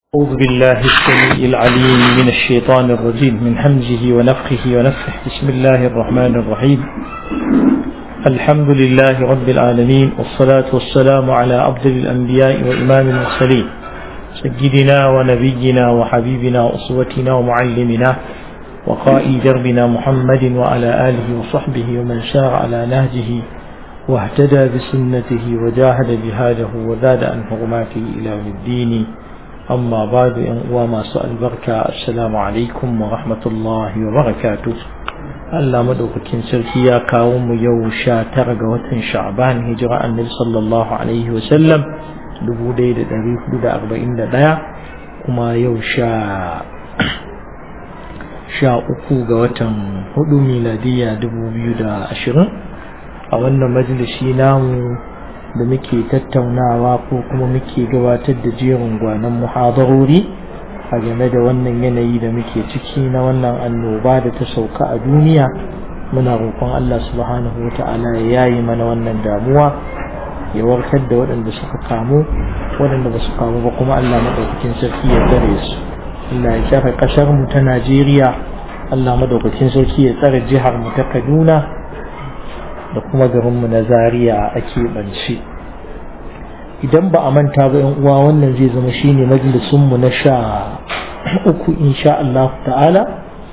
أعوذ بالله السميع العليم من الشيطان الرجيم من همزه ونفخه ونفخه بسم الله الرحمن الرحيم الحمد لله رب العالمين والصلاة والسلام على أفضل الأنبياء وإمام المرسلين سيدنا ونبينا وحبيبنا وأسوتنا ومعلمنا وقائد دربنا محمد وعلى آله وصحبه ومن سار على نهجه واهتدى بسنته وجاهد جهاده وزاد عن حرماته إلى يوم الدين أما بعد وما سأل بركة السلام عليكم ورحمة الله وبركاته Allah madaukakin sarki ya kawo mu yau sha tara ga watan Sha'ban hijira annabi sallallahu alaihi wa sallam 1441 kuma yau sha sha uku ga watan hudu miladiya 2020 a wannan majalisi namu da muke tattaunawa ko kuma muke gabatar da jerin gwanon muhadarori a game da wannan yanayi da muke ciki na wannan annoba da ta sauka a duniya muna roƙon Allah subhanahu wa ta'ala ya yayi mana wannan damuwa ya warkar da waɗanda suka kamu waɗanda ba su kamu ba kuma Allah madaukakin sarki ya tsare su Allah ya tsare ƙasar mu ta Najeriya Allah madaukakin sarki ya tsare jihar mu ta Kaduna da kuma garinmu na Zaria a keɓance. idan ba a manta ba yan uwa wannan zai zama shine majalisun mu na sha uku insha Allah ta'ala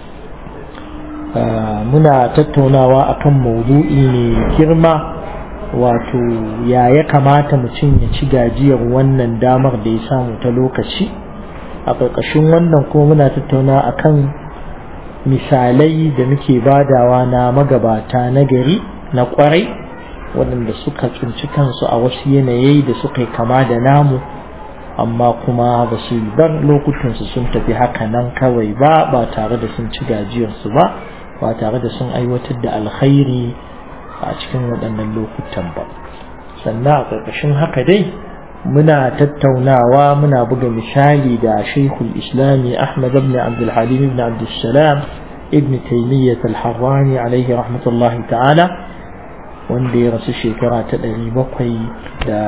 muna tattaunawa akan maudu'i ne girma wato ya ya kamata mutum ya ci gajiyar wannan damar da ya samu ta lokaci a ƙarƙashin wannan kuma muna tattauna akan misalai da muke badawa na magabata na gari na ƙwarai waɗanda suka tsinci kansu a wasu yanayi da suka yi kama da namu amma kuma ba su bar lokutansu sun tafi haka nan kawai ba ba tare da sun ci gajiyarsu ba ba tare da sun aiwatar da alkhairi a cikin waɗannan lokutan ba sannan a ƙarƙashin haka dai muna tattaunawa muna buga misali da shaikhul islami ahmad ibn abdulhalim ibn abdulsalam ibn taymiyyah al-harrani alaihi rahmatullahi ta'ala wanda ya rasu shekara ta ɗari bakwai da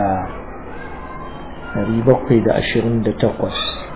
ɗari bakwai da ashirin da takwas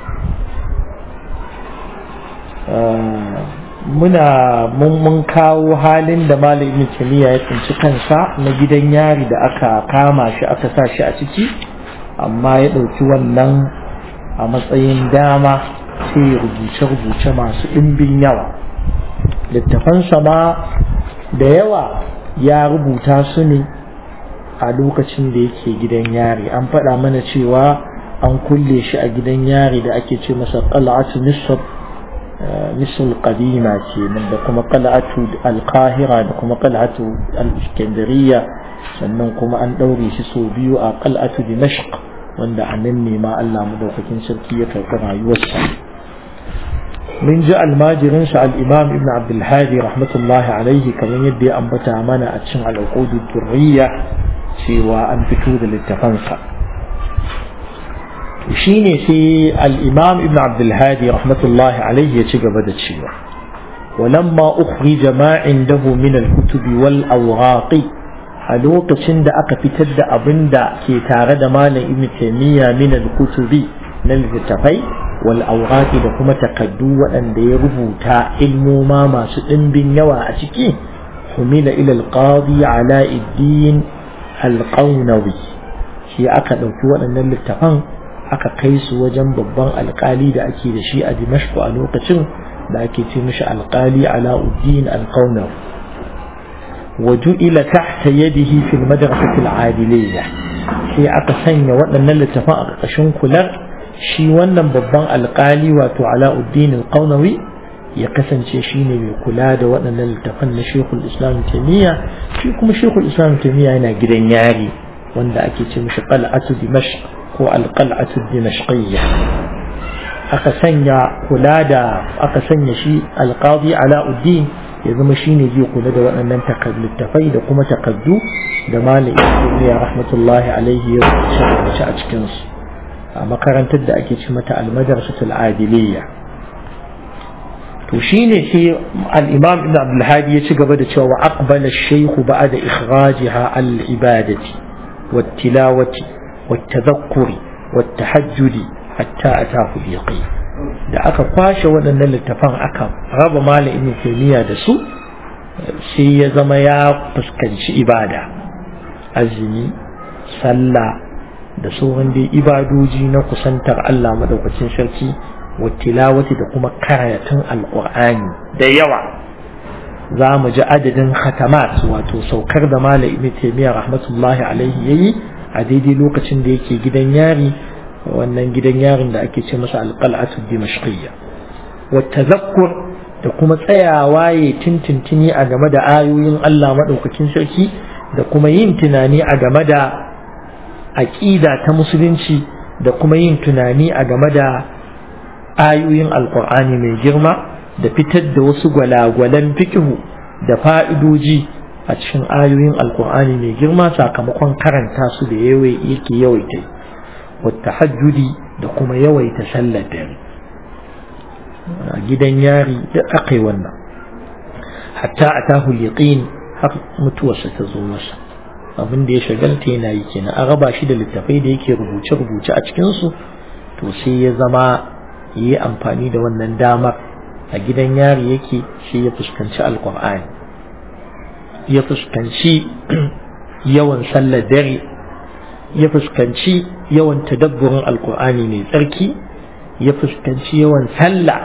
muna mun kawo halin da malam ibn taymiya ya tsinci kansa na gidan yari da aka kama shi aka sa shi a ciki amma ya ɗauki wannan a matsayin dama sai rubuce-rubuce masu ɗimbin yawa littafansa ma da yawa ya rubuta su ne a lokacin da yake gidan yari an faɗa mana cewa an kulle shi a gidan yari da ake ce masa qal'atu nisr misal qadima ce da kuma qal'atu al-qahira da kuma qal'atu al-iskandariya sannan kuma an ɗaure shi sau biyu a qal'atu dimashq wanda a nan ne ma Allah madaukakin sarki ya karɓi rayuwarsa من جاء الماجرين سأل الإمام ابن عبد الهادي رحمة الله عليه كما يدي أنبتا منا أتشن على العقود الدرية سوى أن فتود للتفنسة وشيني في الإمام ابن عبد الهادي رحمة الله عليه يتشق بدت شيوة ولما أخرج ما عنده من الكتب والأوراق ألوك تشند أكفتد أبند كي تارد مال ابن تيمية من الكتب نلتفي والأوراق da kuma takaddu waɗanda ya rubuta ilmoma masu ɗimbin yawa a ciki humila ila alqadi ala iddin alqawnawi shi aka ɗauki waɗannan littafan aka kai su wajen babban alƙali da ake da shi a dimashq a lokacin da ake ce mishi alƙali ala uddin alqawnawi وجئل تحت يده في المدرسة العادلية sai aka sanya waɗannan littafan a ƙarƙashin kular shi wannan babban alkali wato ala'uddin alƙaunawi ya kasance shi ne mai kula da waɗannan littafan na shekul islam taimiyya shi kuma shekul islam taimiyya yana gidan yari wanda ake ce mishi qal'atu dimashq ko alqal'atu dimashqiyya aka sanya kula da aka sanya shi alqadi ala'uddin ya zama shi ne zai kula da waɗannan littafai da kuma takaddu da malam ibn rahmatullahi alaihi ya rubuce a cikinsu a makarantar da ake ci mata almadarsatul adiliyya to shine sai al-imam ibn abdul hadi ya ci gaba da cewa wa aqbala ash-shaykh ba'da ikhrajiha al-ibadati wat-tilawati wat-tadhakkuri wat-tahajjudi hatta atahu yaqin da aka kwashe waɗannan littafan aka raba malam ibn taymiya da su sai ya zama ya fuskanci ibada azumi sallah da sauran dai ibadoji na kusantar Allah madaukakin sarki wa tilawati da kuma karatun alqur'ani da yawa za mu ji adadin khatamat wato saukar da malam ibn taymiya rahmatullahi alaihi yayi a daidai lokacin da yake gidan yari wannan gidan yarin da ake ce masa alqal'atu dimashqiyya wa tazakkur da kuma tsayawa ya tintintini a game da ayoyin Allah madaukakin sarki da kuma yin tunani a game da aqida ta musulunci da kuma yin tunani a game da ayoyin alqur'ani mai girma da fitar da wasu gwalagwalan fikihu da fa'idoji a cikin ayoyin alkur'ani mai girma sakamakon karanta su da yake yawaita wata hajjudi da kuma yawaita sallar dare a gidan yari da aka yi wannan hatta a tahu liqin har mutuwarsa ta zo masa abin da ya shagalta yana yi kenan an raba shi da littafai da yake rubuce-rubuce a cikinsu to sai ya zama yi amfani da wannan damar a gidan yari yake shi ya fuskanci alkur'ani ya fuskanci yawan sallar dare ya fuskanci yawan tadabburin alkur'ani mai tsarki ya fuskanci yawan sallah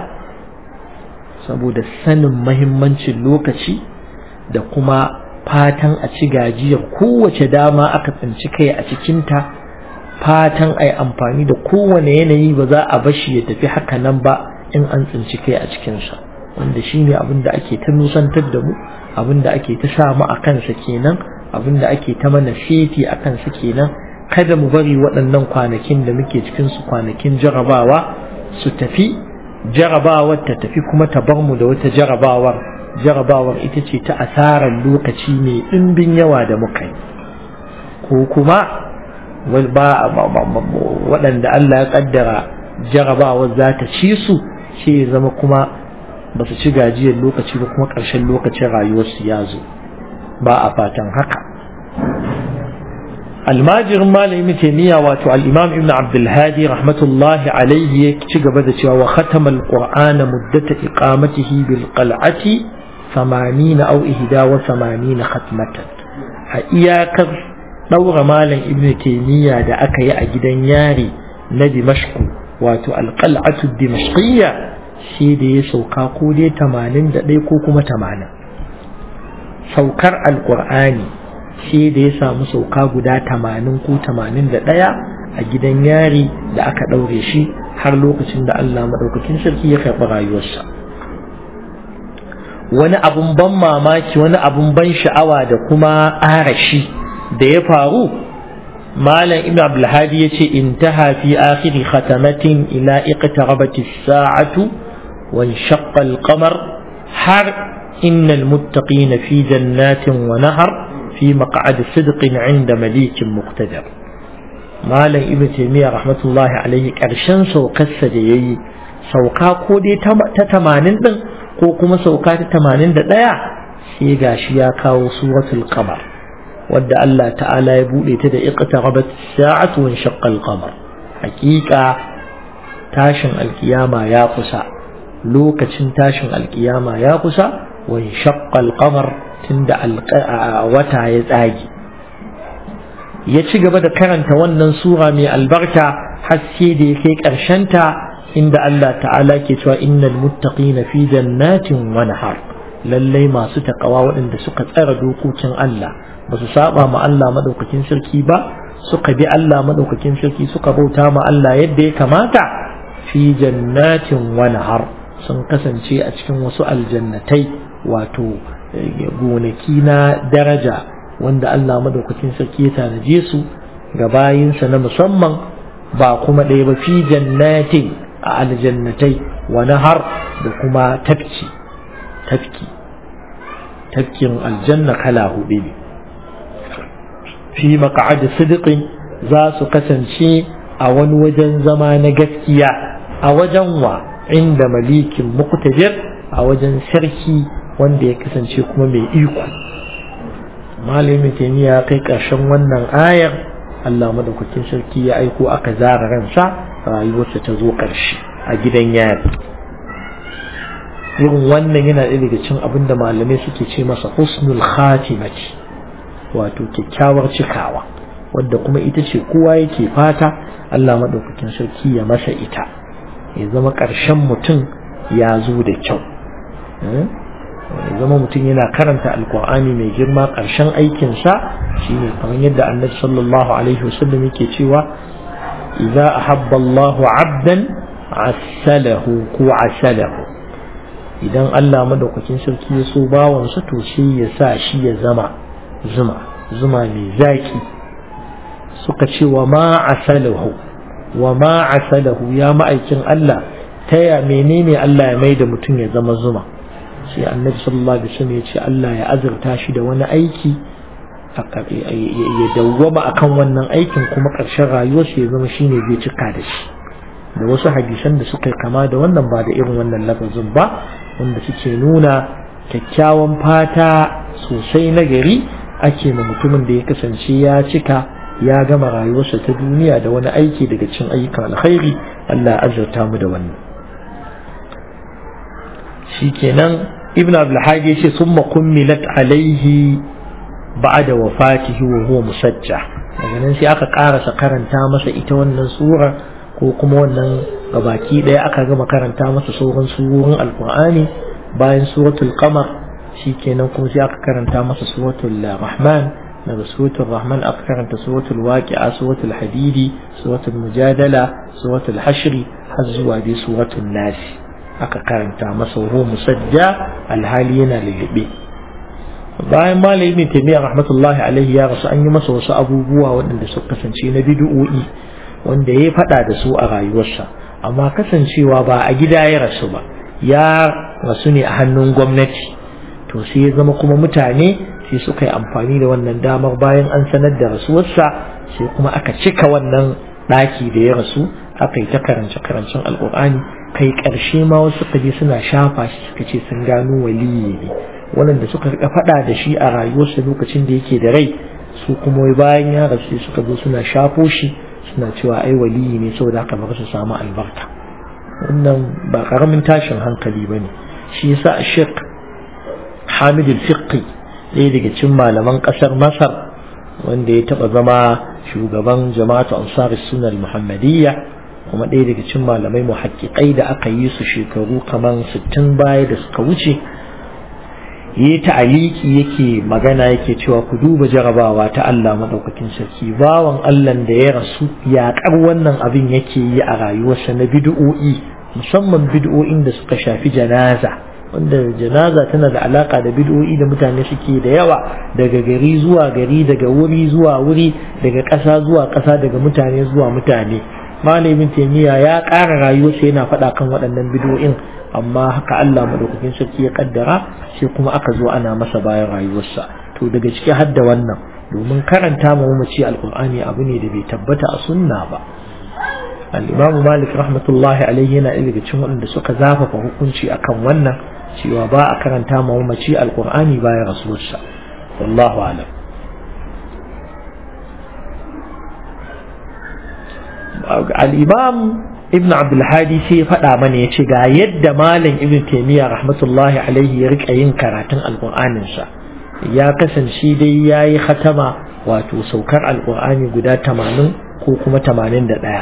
saboda sanin mahimmancin lokaci da kuma fatan a ci gajiyar kowace dama aka tsinci kai a cikinta fatan a yi amfani da kowane yanayi ba za a bashi ya tafi haka nan ba in an tsinci kai a cikinsa wanda shi ne abin da ake ta nusantar da mu abin da ake ta sa mu a kansa kenan abin da ake ta mana feti a kansa kenan kada mu bari waɗannan kwanakin da muke cikin su kwanakin jarabawa su tafi jarabawar ta tafi kuma ta bar mu da wata jarabawar jarabawar ita ce ta asarar lokaci mai ɗimbin yawa da muka yi ko kuma waɗanda Allah ya ƙaddara jarabawar za ta ci su sai ya zama kuma ba su ci gajiyar lokaci ba kuma ƙarshen lokacin rayuwarsu ya zo ba a fatan haka almajirin malami taimiyya wato al'imam ibn abdulhadi rahmatullahi alaihi ya ci gaba da cewa wa khatama alqur'ana muddata iqamatihi bil qal'ati 80 aw ihda wa 80 khatmatan a iyakar daura malam ibn taimiyya da aka yi a gidan yari na dimashku wato alqal'atu dimashqiyya shi da ya sauka ko dai 81 ko kuma 80 saukar alqur'ani shi da ya samu sauka guda tamanin ko tamanin da ɗaya a gidan yari da aka ɗaure shi har lokacin da Allah maɗaukakin sarki ya karɓi rayuwarsa wani abun ban mamaki wani abun ban sha'awa da kuma arashi da ya faru malam ibn abdulhadi ya ce intaha fi akhiri khatamatin ila iqtarabati as-sa'atu wa inshaqqa al-qamar har innal muttaqina fi jannatin wa nahar في مقعد صدق عند مليك مقتدر مالن ابن تيمية رحمة الله عليه ƙarshen saukarsa da ya yi sauka ko dai ta tamanin ɗin ko kuma sauka ta tamanin da ɗaya sai gashi ya kawo suratul qamar wadda Allah ta'ala ya buɗe ta da iqtarabat sa'atu wa shaqqa al-qamar haƙiƙa tashin alkiyama ya kusa lokacin tashin alkiyama ya kusa wa shaqqa al-qamar tunda wata ya tsage ya ci gaba da karanta wannan sura mai albarka haske da ya kai ƙarshenta inda Allah ta'ala ke cewa innal muttaqina fi jannatin wa nahar lallai masu takawa waɗanda suka tsara dokokin Allah ba su saba ma Allah madaukakin sarki ba suka bi Allah madaukakin sarki suka bauta ma Allah yadda ya kamata fi jannatin wa nahar sun kasance a cikin wasu aljannatai wato gonaki na daraja wanda Allah madaukakin sarki ya tanaje su ga bayinsa na musamman ba kuma ɗaya ba fi jannatin a aljannatai wa nahar da kuma tafki tafki tafkin aljanna kala hudu ne fi maq'ad sidiqin za su kasance a wani wajen zama na gaskiya a wajen wa inda malikin muqtadir a wajen sarki wanda ya kasance kuma mai iko malamin taimiya kai ƙarshen wannan ayar Allah madaukakin sarki ya aiko aka zara ransa rayuwarsa ta zo ƙarshe a gidan yari irin wannan yana ɗaya daga cin abin da malamai suke ce masa husnul khatimati wato kyakkyawar cikawa wadda kuma ita ce kowa yake fata Allah maɗaukakin sarki ya masa ita ya zama ƙarshen mutum ya zo da kyau ya zama mutum yana karanta alkur'ani mai girma ƙarshen aikinsa shine kamar yadda annabi sallallahu alaihi wasallam yake cewa idza ahabba Allahu 'abdan asalahu ko asalahu idan Allah madaukakin sarki ya so bawansa to sai ya sa shi ya zama zuma zuma mai zaki suka ce wa ma asalahu wa ma asalahu ya ma'aikin Allah taya menene Allah ya mai da mutum ya zama zuma sai annabi sallallahu alaihi wasallam ya ce Allah ya azurta shi da wani aiki ya dawwama akan wannan aikin kuma ƙarshen rayuwarsa ya zama shine zai cika da shi da wasu hadisan da suka kama da wannan ba da irin wannan lafazin ba wanda suke nuna kyakkyawan fata sosai na gari ake ma mutumin da ya kasance ya cika ya gama rayuwarsa ta duniya da wani aiki daga cin ayyukan alkhairi Allah ya azurta mu da wannan shikenan ibn abdulhadi yace summa kummilat alaihi ba'da wafatihi wa huwa musajja daga nan sai aka karasa karanta masa ita wannan sura ko kuma wannan gabaki daya aka gama karanta masa sauran surorin alqur'ani bayan suratul qamar shikenan kuma sai aka karanta masa suratul rahman daga suratul rahman aka karanta suratul waqi'a suratul hadidi suratul mujadala suratul hashri har zuwa dai suratul nasi aka karanta masa ruhu musajja alhali yana lulluɓe bayan malami ibn taymiyyah rahmatullahi alaihi ya rasu an yi masa wasu abubuwa waɗanda suka kasance na bid'o'i wanda ya faɗa da su a rayuwarsa amma kasancewa ba a gida ya rasu ba ya rasu ne a hannun gwamnati to sai ya zama kuma mutane sai suka yi amfani da wannan damar bayan an sanar da rasuwarsa sai kuma aka cika wannan ɗaki da ya rasu aka yi ta karance karancen alƙur'ani kai ƙarshe ma wasu suka je suna shafa shi suka ce sun gano waliyi ne waɗanda suka rika faɗa da shi a rayuwarsa lokacin da yake da rai su kuma bayan ya rasu suka zo suna shafo shi suna cewa ai waliyi ne saboda haka ba su samu albarka wannan ba karamin tashin hankali ba ne shi yasa a shek hamid al-fiqi ɗaya daga cikin malaman ƙasar masar wanda ya taɓa zama shugaban jama'atu ansar sunnah muhammadiyya kuma ɗaya daga cikin malamai muhakkikai da aka yi su shekaru kamar sittin baya da suka wuce yi ta'aliki yake magana yake cewa ku duba jarabawa ta Allah madaukakin sarki bawan Allah da ya rasu yaƙar wannan abin yake yi a rayuwarsa na bid'o'i musamman bid'o'in da suka shafi janaza wanda janaza tana da alaka da bid'o'i da mutane suke da yawa daga gari zuwa gari daga wuri zuwa wuri daga ƙasa zuwa ƙasa daga mutane zuwa mutane malamin taimiyya ya ƙara rayuwarsa yana faɗa kan waɗannan bid'o'in amma haka Allah madaukakin sarki ya kaddara sai kuma aka zo ana masa bayan rayuwarsa to daga ciki har da wannan domin karanta mu mace alqur'ani abu ne da bai tabbata a sunna ba al-imam malik rahmatullahi alaihi yana daga cikin waɗanda suka zafafa hukunci akan wannan cewa ba a karanta mu mace alqur'ani bayan rasuwarsa wallahu alam al-imam ibn abdulhadi sai ya faɗa mana ya ce ga yadda malam ibn taimiyya rahmatullahi alaihi ya rika yin karatun alƙur'aninsa ya kasance dai ya yi khatama wato saukar alƙur'ani guda tamanin ko kuma tamanin da ɗaya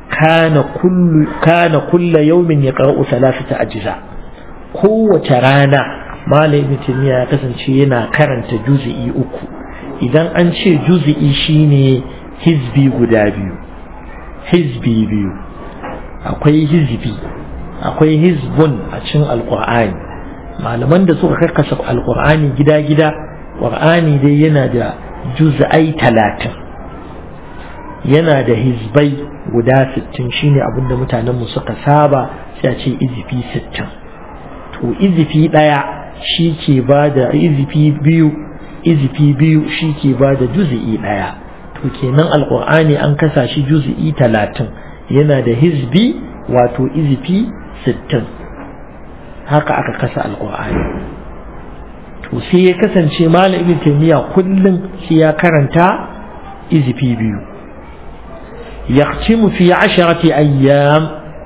kana kulla yaumin ya ƙar'u salasata ajiza kowace rana malam ibn taimiyya ya kasance yana karanta juzi'i uku idan an ce juzi'i shine hizbi guda biyu hizbi biyu akwai hizbi akwai hizbun a cikin alkur'ani malaman da suka karkasa alkur'ani gida-gida ƙur'ani dai yana da juz'ai talatin yana da hizbai guda sittin shine abinda mutanenmu suka saba sai a ce izifi sittin to izifi ɗaya shi ke ba da izifi biyu izifi biyu shi ke ba da juz'i ɗaya to kenan alkur'ani an kasa shi juz'i talatin yana da hizbi wato izifi sittin haka aka kasa alkur'ani to sai ya kasance malam ibn taymiya kullum sai ya karanta izifi biyu يختم في عشرة أيام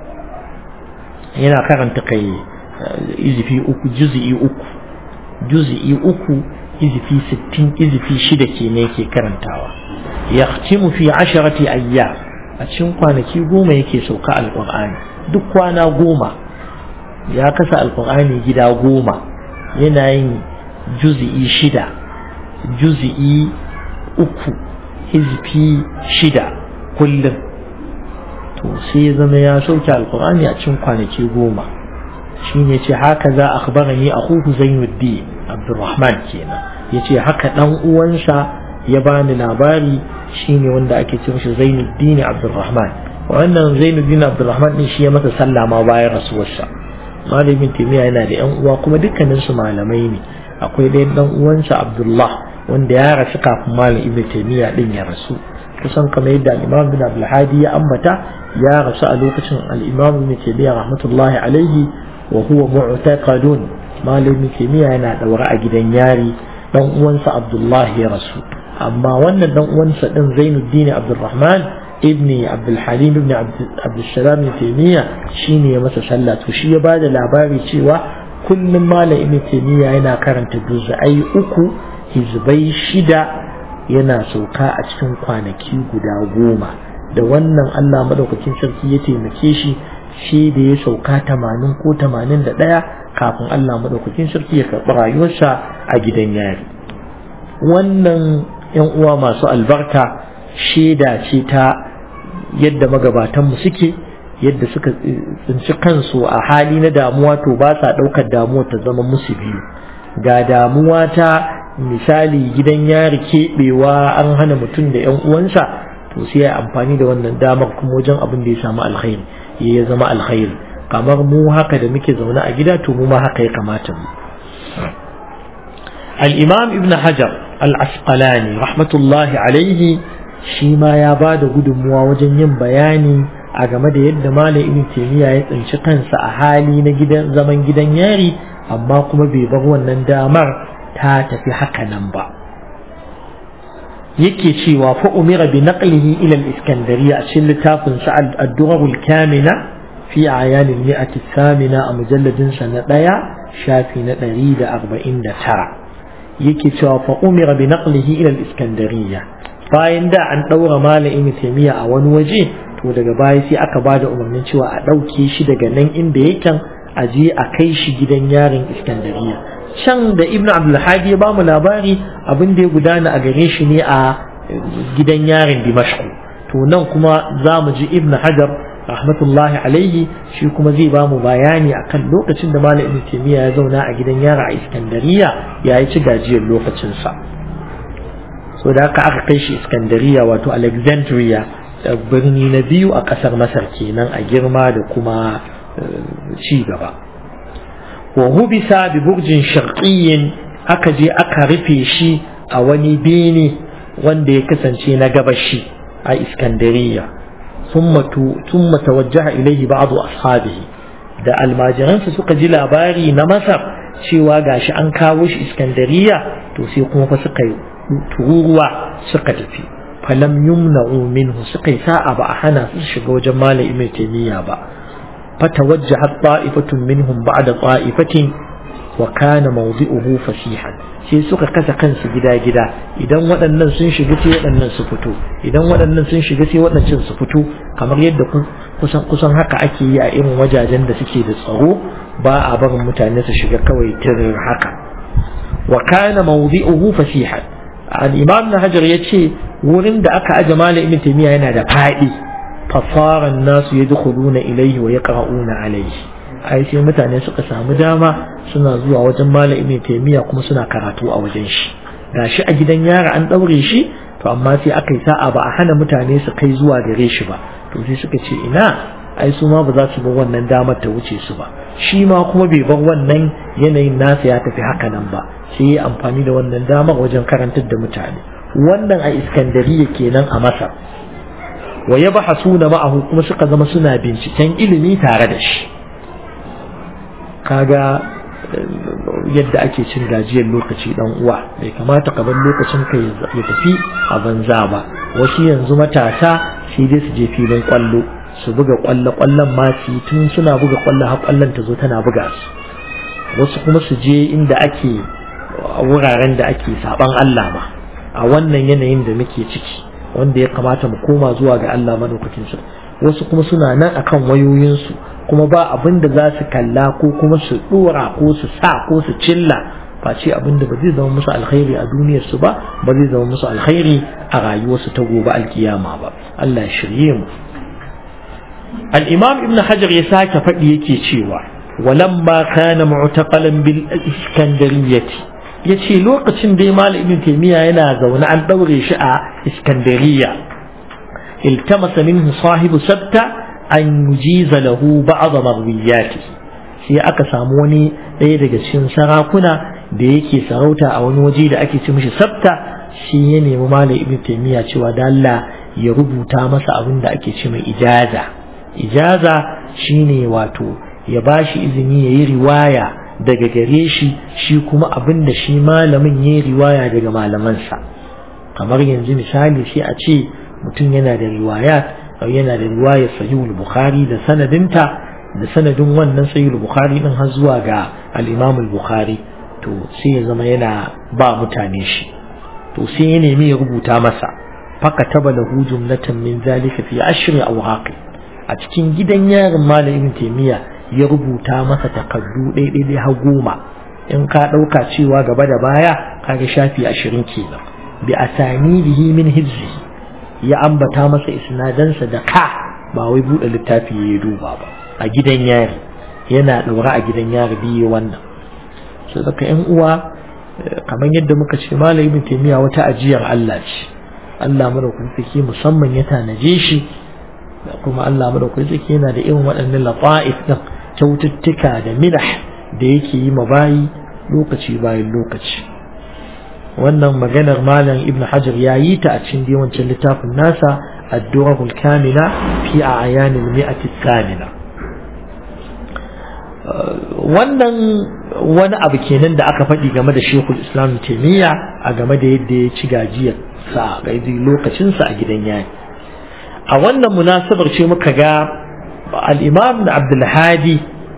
هنا كرنت قي إذا في أكو جزء أكو جزء أكو إذا في ستين إذا في شدة نيكي كرنتاوا يختم في عشرة أيام أتشن kwanaki goma yake sauka alƙur'ani duk kwana goma ya kasa alƙur'ani gida goma yana yin juzi'i shida juzi'i uku hizfi shida kullum to sai ya zama ya sauke alkur'ani a cikin kwanaki goma shine ce haka za a akhbarani akhuhu zainuddin abdurrahman kenan yace haka dan uwansa ya bani labari shine wanda ake ce mishi zainuddin abdurrahman wannan zainuddin abdurrahman din shi ya masa sallah ma bayan rasuwarsa malamin timiya yana da yan uwa kuma dukkanin su malamai ne akwai ɗayan dan uwansa abdullah wanda ya rasu kafin malam ibnu taymiya din ya rasu kusan kamar yadda al-imam bin abdul hadi ya ambata ya rasu a lokacin al-imam ibnu taymiya rahmatullahi alaihi wa huwa mu'taqadun malam ibnu taymiya yana daure a gidan yari dan uwansa abdullah ya rasu amma wannan dan uwansa din zainuddin abdurrahman ibni abdul halim ibn abdul salam ibn taymiya shine ya masa sallah to shi ya bada labari cewa kullum malam ibn taymiya yana karanta juz'ai uku hizbai shida yana sauka a cikin kwanaki guda goma da wannan Allah madaukakin sarki ya taimake shi shi da ya sauka tamanin ko tamanin da ɗaya kafin Allah madaukakin sarki ya karɓi rayuwarsa a gidan yari wannan yan uwa masu albarka shaida ce ta yadda magabatanmu suke yadda suka tsinci kansu a hali na damuwa to ba sa ɗaukar damuwa ta zama musu biyu ga damuwa ta misali gidan yari keɓewa an hana mutum da 'yan uwansa to sai ya amfani da wannan damar kuma wajen abin da ya samu alkhairi ya zama alkhairi kamar mu haka da muke zaune a gida to mu ma haka ya kamata mu al-imam ibn hajar al-asqalani rahmatullahi alaihi shi ma ya ba da gudunmuwa wajen yin bayani a game da yadda malam ibn taymiya ya tsinci kansa a hali na gidan zaman gidan yari amma kuma bai bar wannan damar ta tafi haka nan ba yake cewa fa umira bi naqlihi ila al-iskandariya a cikin littafin sa ad-durar al-kamina fi ayan al-mi'at al-thamina a mujalladin sa na daya shafi na 149 yake cewa fa umira bi naqlihi ila al-iskandariya bayan da an daura malamin taymiya a wani waje to daga baya sai aka bada umarnin cewa a dauke shi daga nan inda yake a je a kai shi gidan yarin iskandariya can da ibn abdulhadi ya ba mu labari abin da ya gudana a gare shi ne a gidan yarin dimashku to nan kuma za mu ji ibn hajar rahmatullahi alaihi shi kuma zai ba mu bayani akan lokacin da malam ibn taymiya ya zauna a gidan yara a iskandariya ya yi ci gajiyar lokacinsa so da haka aka kai shi iskandariya wato alexandria birni na biyu a ƙasar masar kenan a girma da kuma ci gaba wa hubisa bi burjin sharqiyyin aka je aka rufe shi a wani bene wanda ya kasance na gabashi a iskandariya thumma tawajjaha ilayhi ba'd ashabihi da almajiransa suka ji labari na masar cewa gashi an kawo shi iskandariya to sai kuma fa suka yi tururuwa suka tafi falam yumna'u minhu suka yi sa'a ba a hana su shiga wajen malam ibn taymiya ba فتوجهت طائفة منهم بعد طائفة وكان موضعه فسيحا sai suka kasa kansu gida-gida idan waɗannan sun shiga sai waɗannan su fito idan waɗannan sun shiga sai waɗancan su fito kamar yadda kusan kusan haka ake yi a irin wajajen da suke da tsaro ba a barin mutane su shiga kawai tirin haka wa kana mawdi'uhu fasihan al-imam na hajar yace wurin da aka aje malam ibn taymiya yana da fadi فصار الناس يدخلون إليه ويقرؤون عليه ai sai mutane suka samu dama suna zuwa wajen malam ibn taymiya kuma suna karatu a wajen shi gashi a gidan yara an daure shi to amma sai aka yi sa'a ba a hana mutane su kai zuwa gare shi ba to sai suka ce ina ai su ma ba za su bar wannan damar ta wuce su ba shi ma kuma bai bar wannan yanayin nasa ya tafi haka nan ba sai ya amfani da wannan damar wajen karantar da mutane wannan a iskandariya kenan a masar wa ya bahasuna ma'ahu kuma suka zama suna binciken ilimi tare da shi kaga yadda ake cin gajiyar lokaci dan uwa bai kamata ka bar lokacin ka ya tafi a banza ba wasu yanzu matasa sai dai su je filin kwallo su buga kwallo kwallon ma su tun suna buga kwallo har kwallon ta zo tana buga su wasu kuma su je inda ake wuraren da ake saban Allah ma a wannan yanayin da muke ciki wanda ya kamata mu koma zuwa ga Allah madaukakin sa wasu kuma suna nan akan wayoyinsu kuma ba abin da za su kalla ko kuma su dora ko su sa ko su cilla face abin da ba zai zama musu alkhairi a duniyar su ba ba zai zama musu alkhairi a rayuwarsu ta gobe alkiyama ba Allah ya shirye mu al-imam ibn hajar ya sake faɗi yake cewa walamma kana mu'taqalan bil iskandariyyati yace lokacin da malam ibn taymiya yana zaune an daure shi a iskandariya iltamasa minhu sahibu sabta an yujiza lahu ba'd marwiyati sai aka samu wani ɗaya daga cikin sarakuna da yake sarauta a wani waje da ake ce mishi sabta shi ya nemi malam ibn taymiya cewa da Allah ya rubuta masa abin da ake ce mai ijaza ijaza shine wato ya bashi izini ya yi riwaya daga gare shi shi kuma abin da shi malamin ya yi riwaya daga malamansa kamar yanzu misali sai a ce mutum yana da riwaya yana da riwayar sahihul bukhari da sanadinta da sanadin wannan sahihul bukhari din har zuwa ga al-imam al-bukhari to sai ya zama yana ba mutane shi to sai ya nemi ya rubuta masa fakataba lahu jumlatan min zalika fi ashri awhaqi a cikin gidan yarin malam ibn taymiya ya rubuta masa takardu ɗaiɗaiɗai har goma in ka ɗauka cewa gaba da baya kaga shafi ashirin kenan bi asanidihi min hizzi ya ambata masa isnadansa da ka ba wai buɗe littafi ya duba ba a gidan yari yana ɗaura a gidan yari biye wannan so daga yan uwa kamar yadda muka ce malam ibn taymiya wata ajiyar Allah ce Allah madaukakin sarki musamman ya tanaje shi kuma Allah madaukakin sarki yana da irin waɗannan lata'if din kyaututtuka da milah da yake yi ma bayi lokaci bayan lokaci wannan maganar malam ibn hajar ya yi ta a cikin yawancin littafin nasa ad-durahul kamila fi a'yanil mi'ati kamila wannan wani abu kenan da aka faɗi game da shekul islam taimiyya a game da yadda ya ci gajiyar sa a lokacinsa a gidan yayi a wannan munasabar ce muka ga al'imam da abdulhadi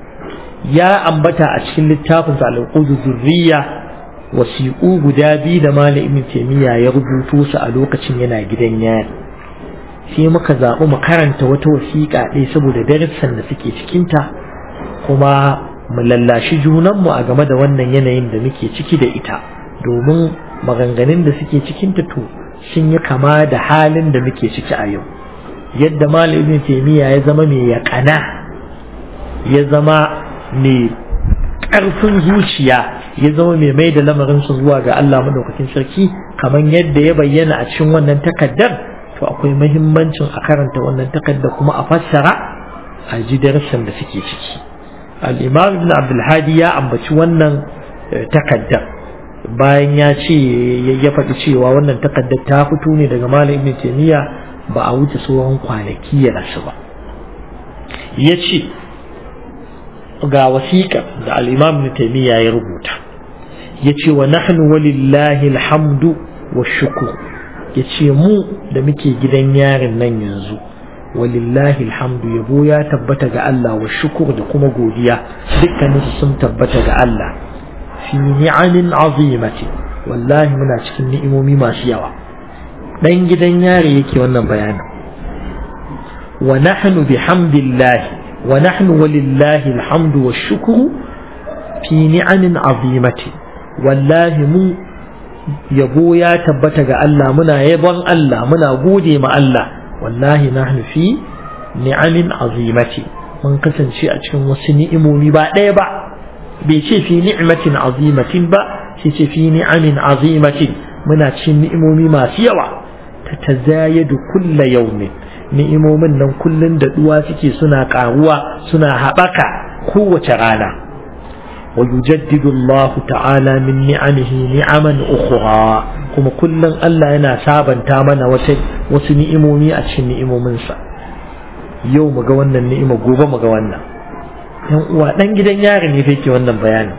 ya ambata a cikin littafinsa al'ukudu zurriya wasiƙu guda biyu da malam ibn taimiyya ya rubuto su a lokacin yana gidan yari sai muka zaɓi mu karanta wata wasiƙa ɗaya saboda darussan da suke cikinta kuma mu lallashi junanmu a game da wannan yanayin da muke ciki da ita domin maganganun da suke cikinta to sun yi kama da halin da muke ciki a yau yadda malam ibn taymiya ya zama mai yaƙana ya zama mai ƙarfin zuciya ya zama mai mai da lamarinsa zuwa ga Allah madaukakin sarki kamar yadda ya bayyana a cikin wannan takaddar to akwai mahimmancin a karanta wannan takaddar kuma a fassara a ji darussan da suke ciki al-imam ibn abdul hadi ya ambaci wannan takaddar bayan ya ce ya faɗi cewa wannan takaddar ta fito ne daga malam ibn taymiya ba a wuce tsohon kwanaki ya rasu ba ya ce ga wasiƙa da al'imam na taimiyya ya rubuta ya ce wa nahnu walillahi alhamdu wa shukur ya ce mu da muke gidan yarin nan yanzu walillahi alhamdu yabo ya tabbata ga Allah wa shukur da kuma godiya dukkaninsu sun tabbata ga Allah fi ni'amin azimati wallahi muna cikin ni'imomi masu yawa dan gidan yari yake wannan bayanin wa nahnu bihamdillahi wa nahnu walillahi alhamdu washukru fi ni'amin azimati wallahi mu yabo ya tabbata ga Allah muna yabon Allah muna gode ma Allah wallahi nahnu fi ni'amin azimati mun kasance a cikin wasu ni'imomi ba ɗaya ba bai ce fi ni'matin azimatin ba sai ce fi ni'amin azimatin muna cikin ni'imomi masu yawa tatazayadu kulla yaumin ni'imomin nan kullun da duwa suke suna karuwa suna haɓaka kowace rana wa yujaddidu Allah ta'ala min ni'amihi ni'aman ukhra kuma kullun Allah yana sabanta mana wata wasu ni'imomi a cikin ni'imominsa yau mu ga wannan ni'ima gobe mu ga wannan yan uwa dan gidan yari ne fa yake wannan bayanin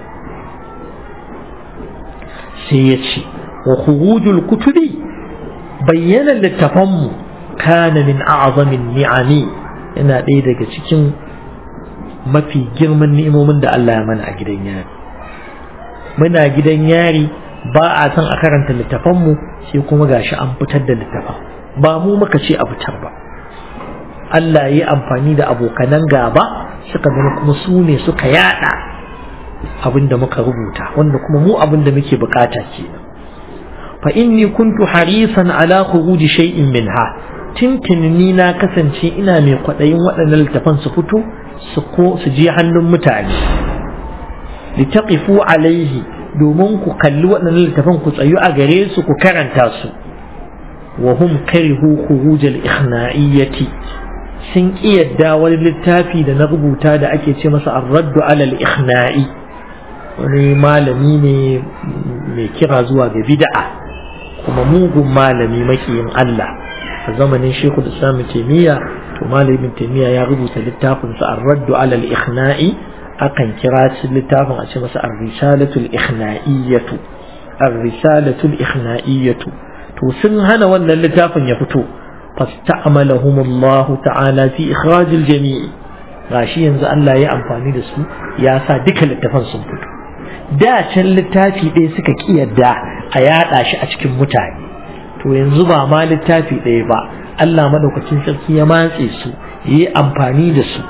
sai ya ce wa khurujul kutubi bayyana littafanmu kana min a'zamin ni'ami yana ɗaya daga cikin mafi girman ni'imomin da Allah ya mana a gidan yari muna gidan yari ba a san a karanta littafanmu sai kuma gashi an fitar da littafan ba mu muka ce a fitar ba Allah ya yi amfani da abokanan gaba suka zama kuma su ne suka yada abin da muka rubuta wanda kuma mu abin da muke bukata kenan fa inni kuntu harisan ala khuruji shay'in minha tintin ni na kasance ina mai kwaɗayin waɗannan littafan su fito su ko su je hannun mutane litaqifu alaihi domin ku kalli waɗannan littafan ku tsayu a gare su ku karanta su wa hum karihu khuruj al-ikhna'iyyati sun kiyarda wani littafi da na rubuta da ake ce masa ar-raddu ala al-ikhna'i wani malami ne mai kira zuwa ga bid'a kuma mugun malami makiyin Allah a zamanin Sheikhul Islam Taymiyyah to malamin Taymiyyah ya rubuta littafin sa ar-raddu ala al-ikhna'i akan kira shi littafin a ce masa ar-risalatul ikhna'iyyatu ar-risalatul ikhna'iyyatu to sun hana wannan littafin ya fito fasta'amalahum Allah ta'ala fi ikhraj al-jami' gashi yanzu Allah ya amfani da su ya sa duka littafan sun fito da can littafi ɗaya suka kiyarda a yaɗa shi a cikin mutane to yanzu ba ma littafi ɗaya ba Allah madaukakin sarki ya matse su yi amfani da su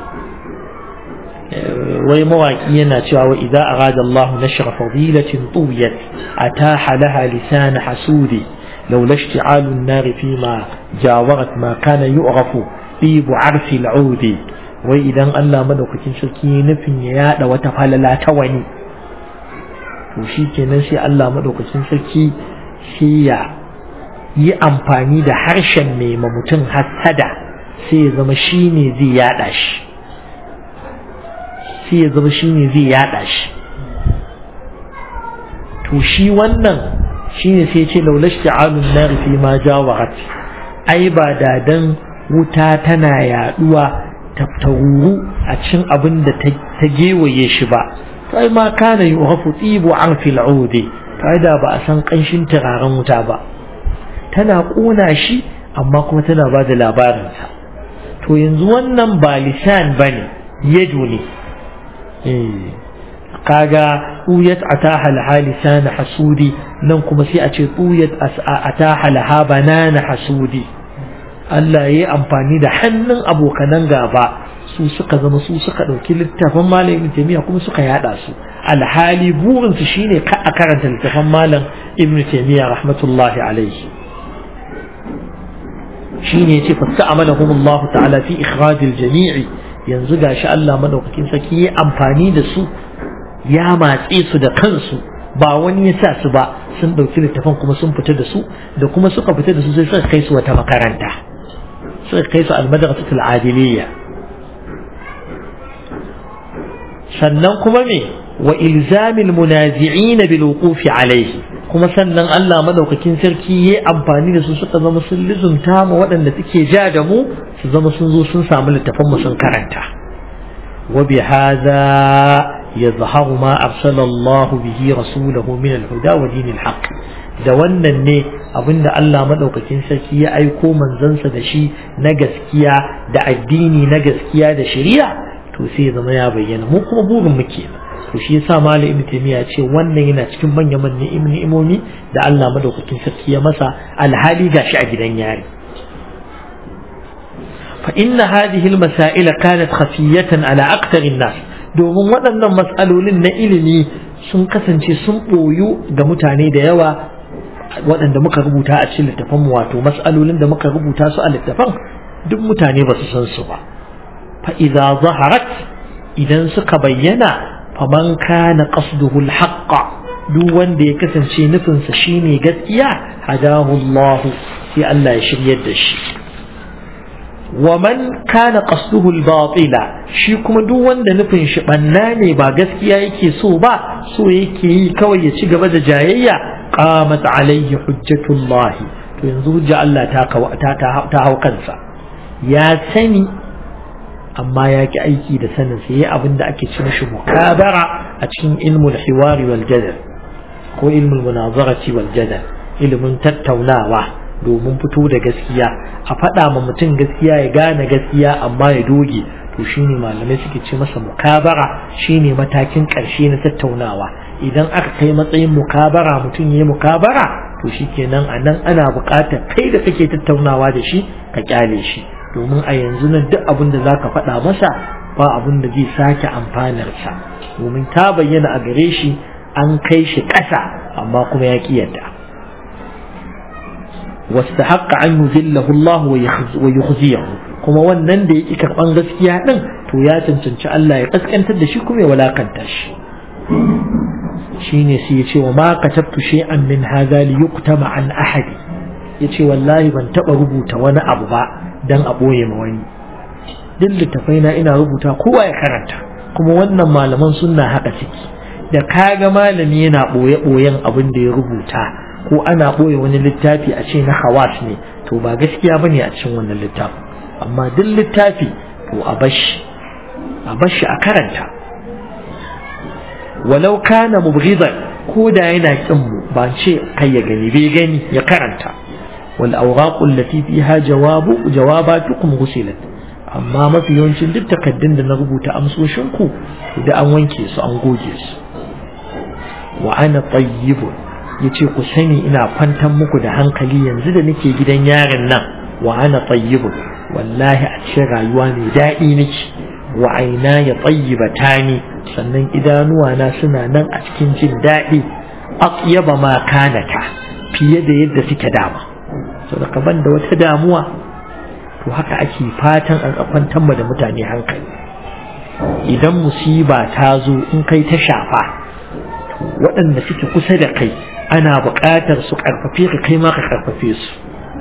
wai mawaki yana cewa wa idza arada Allah nashra fadilatin tuwiyat ataha laha lisan hasudi لولا اشتعال النار فيما جاورت ما كان يعرف طيب عرف العود وإذا الله مدوكتين شركي نفن يادا وتفعل تواني وشي kenan sai Allah madaukakin sarki sai ya yi amfani da harshen mai mutum hassada sai ya zama shi ne zai yada shi sai ya zama shi ne zai yada shi to shi wannan shi ne sai ce laulash ta'alun nar fi ma jawarat ai ba da dan wuta tana yaduwa ta tauru a cikin abin da ta gewaye shi ba to ai ma kana yuhafu tibu an fil udi to ai da ba a san kanshin turaren wuta ba tana kona shi amma kuma tana ba da labarinsa to yanzu wannan ba lisan bane yadu ne kaga tuyat ataha laha lisan hasudi nan kuma sai a ce tuyat ataha laha banana hasudi Allah ya yi amfani da hannun abokanan gaba su suka zama su suka ɗauki littafin malam ibn taymiya kuma suka yada su alhali burin su shine ka a karanta littafin malam ibn taymiya rahmatullahi alaihi shine yace fasta'amalahum Allah ta'ala fi ikhrajil jami'i yanzu gashi Allah madaukakin saki ya amfani da su ya matse su da kansu ba wani ya sa su ba sun ɗauki littafan kuma sun fita da su da kuma suka fita da su sai suka kai su wata makaranta suka kai su almadrasatul adiliyya sannan kuma me wa ilzamil munazi'in bil wuqufi alayhi kuma sannan Allah madaukakin sarki yayi amfani da su suka zama sun lizumta mu waɗanda suke ja da mu su zama sun zo sun samu littafan mu sun karanta wa bi hadha يظهر ما أرسل الله به رسوله من الهدى ودين الحق da wannan ne abinda Allah madaukakin sarki ya aiko manzansa da shi na gaskiya da addini na gaskiya da shari'a to sai zama ya bayyana mu kuma burin mu kenan to shi yasa malam ibnu taymiya ya ce wannan yana cikin manyan manyan ni'imomi da Allah madaukakin sarki ya masa alhali gashi a gidan yari fa inna hadhihi al-masail kanat khafiyatan ala akthar an-nas domin waɗannan matsalolin na ilimi sun kasance sun ɓoyu ga mutane da yawa waɗanda muka rubuta a cikin littafan wato matsalolin da muka rubuta su a littafan duk mutane ba su san su ba fa idza zaharat idan suka bayyana faman kana qasduhu al-haqqa duk wanda ya kasance nufinsa shine gaskiya hadahu Allah sai Allah ya shiryar da shi ومن كان قصده الباطل shi kuma duk wanda nufin shi banna ne ba gaskiya yake so ba so yake yi kawai ya ci gaba da jayayya qamat alayhi hujjatullah to yanzu hujja Allah ta ta ta hau kansa ya sani amma ya ki aiki da sanin sa yayi abin da ake ce mishi mukabara a cikin ilmul hiwari wal jadal ko ilmul munazarati wal jadal ilmin tattaunawa domin fito da gaskiya a faɗa ma mutum gaskiya ya gane gaskiya amma ya doge to shine malamai suke ce masa mukabara shine matakin ƙarshe na tattaunawa idan aka kai matsayin mukabara mutum ya yi mukabara to shikenan a nan ana buƙatar kai da kake tattaunawa da shi ka kyale shi domin a yanzu nan duk abin da za ka faɗa masa ba abin da zai sake amfanarsa domin ta bayyana a gare shi an kai shi ƙasa amma kuma ya ƙi yadda واستحق أن يذله الله ويخزيه kuma wannan da yake karban gaskiya din to ya cancanci Allah ya kaskantar da shi kuma ya walakanta shi shine sai ya ce wa ma katabtu shay'an min hadha li yuqtama an ahadi yace wallahi ban taba rubuta wani abu ba dan a boye ma wani duk littafai na ina rubuta kowa ya karanta kuma wannan malaman sunna haka ciki da kaga malami yana boye boyen abin da ya rubuta ko ana boye wani littafi a ce na hawas ne to ba gaskiya bane a cikin wannan littafin amma duk littafi to a bashi a bashi a karanta walau kana mubghidan ko da yana kin mu ba ce kai ya gani bai gani ya karanta wal awraq allati fiha jawabu jawabatukum ghusilat amma mafi yawancin duk takaddun da na rubuta amsoshin ku da an wanke su an goge su wa ana tayyibun yace ku sani ina kwantar muku da hankali yanzu da nake gidan yaron nan wa ana tayyibun wallahi a cikin rayuwa mai daɗi nake wa aina ya tayyibata ni sannan idanuwa na suna nan a cikin jin daɗi atyaba ma kanata fiye da yadda suke dama saboda kaban da wata damuwa to haka ake fatan an kwantar da mutane hankali idan musiba ta zo in kai ta shafa waɗanda suke kusa da kai ana buƙatar su ƙarfafe ka kai ma ka ƙarfafe su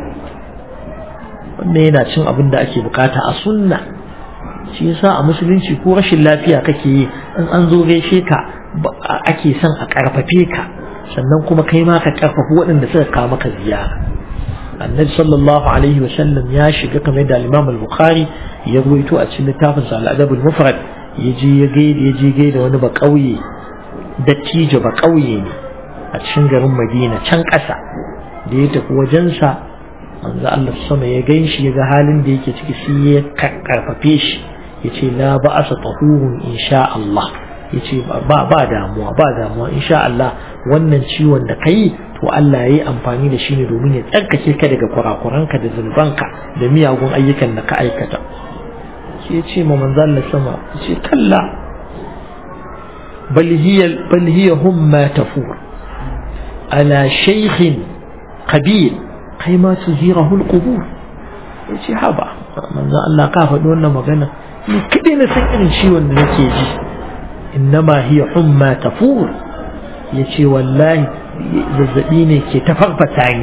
wannan yana cin abin da ake bukata a sunna shi yasa a musulunci ko rashin lafiya kake yi in an zo gaishe ka ake son a ƙarfafe ka sannan kuma kai ma ka ƙarfafi waɗanda suka kawo maka ziyara annabi sallallahu alaihi wasallam ya shiga kamar da imam al-bukhari ya ruwaito a cikin littafin sa al-adab al-mufrad ya je ya gaida ya je gaida wani ba ƙauye dattijo ba ƙauye ne a cikin garin madina can ƙasa da ya tafi wajensa manzo Allah sama ya gan shi ya ga halin da yake ciki sai ya karfafe shi ya ce la ba'asa tahurun insha Allah ya ce ba ba damuwa ba damuwa insha Allah wannan ciwon da kai to Allah ya yi amfani da shi ne domin ya tsarkake ka daga kurakuranka da zunubanka da miyagun ayyukan da ka aikata sai ya ce ma manzo Allah sama ya ce kalla bal hiya bal hiya humma tafur ala shaykhin qabil kai ma su zira hulƙubur ya ce haba manzo Allah ka faɗi wannan magana ni kaɗai na san irin ciwon da nake ji innama hiya humma tafur ya ce wallahi zazzaɓi ne ke ta farfata ni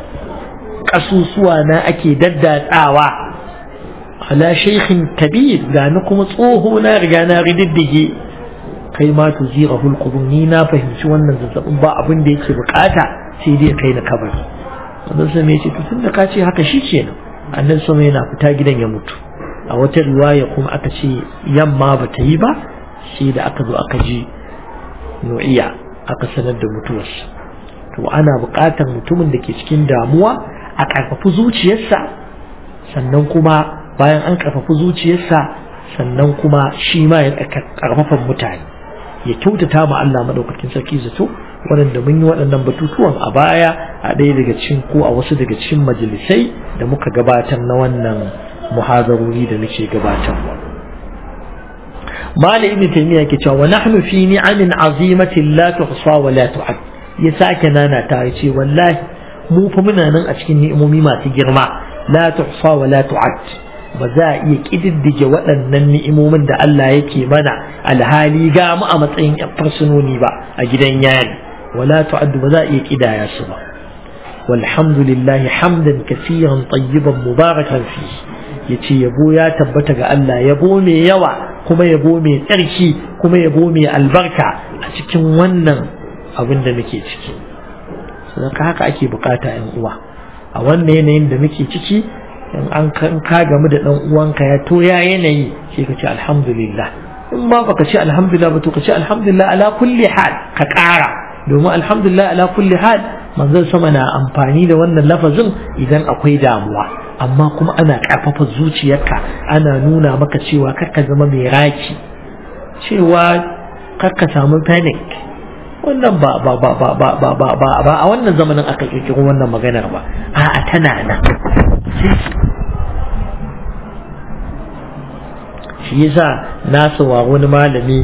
ƙasusuwa na ake daddatsawa ala shaykhin kabir ga ni kuma tsoho na riga na rididdige kai ma tu zira hulƙubur ni na fahimci wannan zazzaɓin ba abin da yake bukata sai dai kai na kabari wannan sama ya ce to tun da ka ce haka shi ke nan annan sama yana fita gidan ya mutu a wata riwaya kuma aka ce yamma ba ta yi ba sai da aka zo aka ji nu'iya aka sanar da mutuwarsa to ana buƙatar mutumin da ke cikin damuwa a ƙarfafi zuciyarsa sannan kuma bayan an ƙarfafi zuciyarsa sannan kuma shi ma ya ƙarfafan mutane ya kyautata ma Allah madaukakin sarki zato waɗanda mun yi waɗannan batutuwan a baya a ɗaya daga cikin ko a wasu daga cikin majalisai da muka gabatar na wannan muhazarori da muke gabatarwa Malam Ibn Taymiyyah ke cewa wa nahnu fi ni'amin azimatin la tuhsa wa la tu'ad ya sake nana ta ce wallahi mu fa muna nan a cikin ni'imomi masu girma la tuhsa wa la tu'ad ba za a iya kididdige waɗannan ni'imomin da Allah yake mana alhali ga mu a matsayin fursunoni ba a gidan yari wala tu'addu ba za a iya kidaya su ba walhamdulillah hamdan kaseeran tayyiban mubarakan fi yace yabo ya tabbata ga Allah yabo mai yawa kuma yabo mai tsarki kuma yabo mai albarka a cikin wannan abin da muke ciki saboda haka ake bukata yan uwa a wannan yanayin da muke ciki in an ka gamu da dan uwanka ya to ya yanayi sai ka ce alhamdulillah in ba baka ce alhamdulillah ba to ka ce alhamdulillah ala kulli hal ka ƙara domin alhamdulillah ala kulli hal manzon sama na amfani da wannan lafazin idan akwai damuwa amma kuma ana ƙarfafa zuciyarka ana nuna maka cewa karka zama mai raki cewa karka samu panic wannan ba ba ba ba ba ba ba ba ba a wannan zamanin aka kirkiro wannan maganar ba a'a tana nan shi yasa na sawa wani malami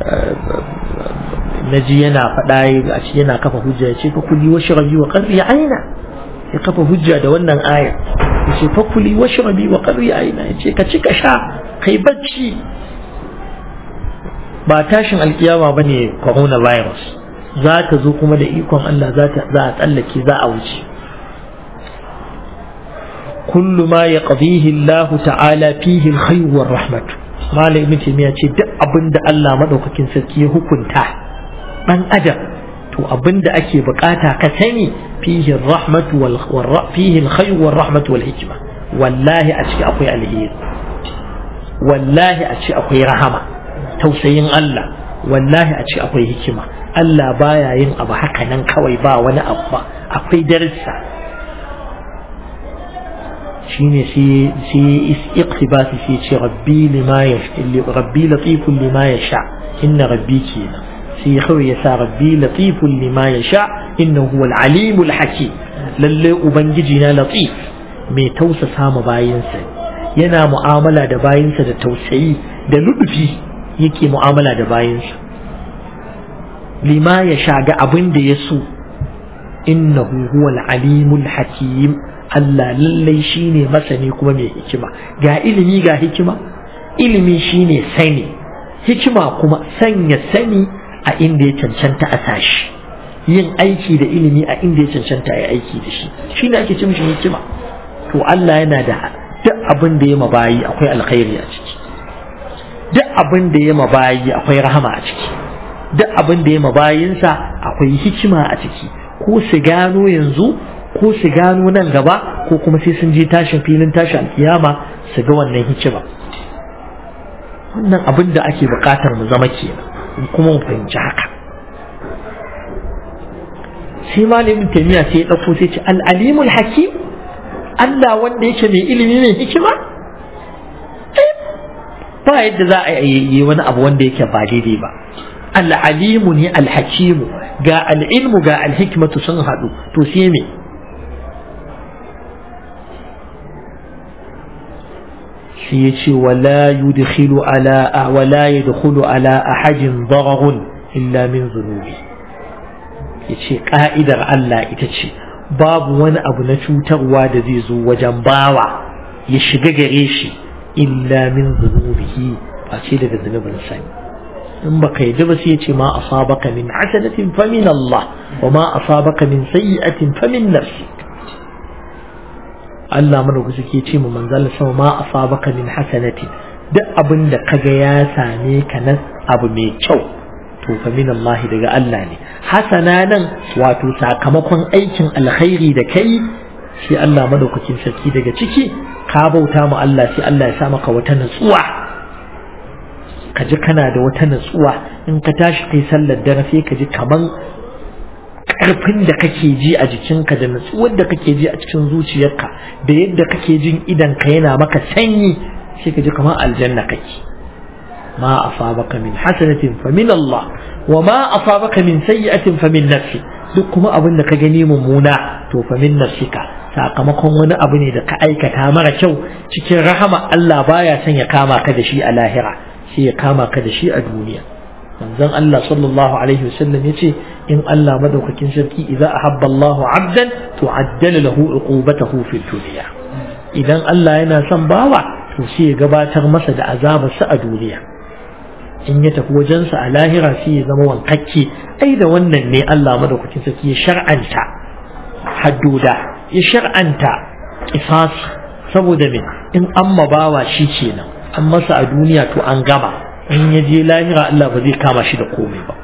na ji yana faɗa a ci yana kafa hujja ya ce fa kuli wa shirabi wa qarri aina ya kafa hujja da wannan aya ya ce fa kuli wa shirabi wa qarri aina ya ce ka ci ka sha kai bacci ba tashin alkiyama bane coronavirus za ta zo kuma da ikon Allah za ta za a tsallake za a wuce kullu ma yaqdihi Allah ta'ala fihi al-khayr wa rahmat malam ibn taymiya ce duk abinda Allah madaukakin sarki ya hukunta dan adam to abinda ake bukata ka sani fihi ar-rahmat wal fihi al-khayr wa rahmat wal hikma wallahi a ciki akwai alheri wallahi a ciki akwai rahama tausayin Allah wallahi a ciki akwai hikima Allah baya yin abu haka nan kawai ba wani abu ba akwai darsa shine sai sai iqtibasi sai ce rabbi lima yasha rabbi latifun lima yasha inna rabbi kenan sai kawai ya sa rabbi latifun lima yasha innahu huwal alimul hakim lalle ubangiji na latif mai tausasa ma bayinsa yana mu'amala da bayinsa da tausayi da ludufi yake mu'amala da bayinsa lima ya shaga abin da ya so innahu huwal alimul hakim Allah lallai shine masani kuma mai hikima ga ilimi ga hikima ilimi shine sani hikima kuma sanya sani a inda ya cancanta a sashi yin aiki da ilimi a inda ya cancanta a aiki da shi shine ake ce mishi hikima to Allah yana da duk abin da ya mabayi akwai alkhairi a ciki duk abin da ya mabayi akwai rahama a ciki duk abin da ya mabayinsa akwai hikima a ciki ko su gano yanzu ko su gano nan gaba ko kuma sai sun je tashin filin tashin alkiyama su ga wannan hikima wannan abin da ake bukatar mu zama kenan kuma mu fahimci haka sai malamin taimiya sai ya ɗauko sai ce al'alimul hakim Allah wanda yake mai ilimi mai hikima ba yadda za a yi wani abu wanda yake ba daidai ba al'alimu ne alhakimu ga al'ilmu ga alhikmatu sun haɗu to sai me shi ya ce wala yudkhilu ala wala yadkhulu ala ahadin dararun illa min zunubi ya ce ka'idar Allah ita ce babu wani abu na cutarwa da zai zo wajen bawa ya shiga gare shi illa min zunubihi ba ce daga zunubin sani in baka yi ba sai ya ce ma asabaka min hasanatin fa min Allah wa ma asabaka min sayyi'atin fa min nafsik Allah mana ku suke ce mu manzal sama ma asabaka min hasanatin duk abin da kaga ya same ka nan abu mai kyau to fa min Allah daga Allah ne hasana nan wato sakamakon aikin alkhairi da kai shi Allah madaukakin sarki daga ciki ka bauta mu Allah sai Allah ya sa maka wata natsuwa ka ji kana da wata natsuwa in ka tashi kai sallar dare sai ka ji kaman karfin da kake ji a jikinka da natsuwar da kake ji a cikin zuciyarka da yadda kake jin idan ka yana maka sanyi sai ka ji kamar aljanna kake ma asabaka min hasanatin fa min Allah wa ma asabaka min sayyi'atin fa min nafsi duk kuma abin da ka gani mummuna to fa min nafsika sakamakon wani abu ne da ka aikata mara kyau cikin rahama Allah baya son ya kama ka da shi a lahira sai ya kama ka da shi a duniya manzon Allah sallallahu alaihi wasallam yace in Allah madaukakin sarki idza ahabba Allahu 'abdan tu'addala lahu uqubatahu fi dunya idan Allah yana son bawa to sai ya gabatar masa da azabarsa a duniya in ya tafi wajensa a lahira sai ya zama wankakke ai da wannan ne Allah madaukakin sarki ya shar'anta hadduda ya shar'anta kisas saboda me in an mabawa shi kenan an masa a duniya to an gama in ya je lahira Allah ba zai kama shi da komai ba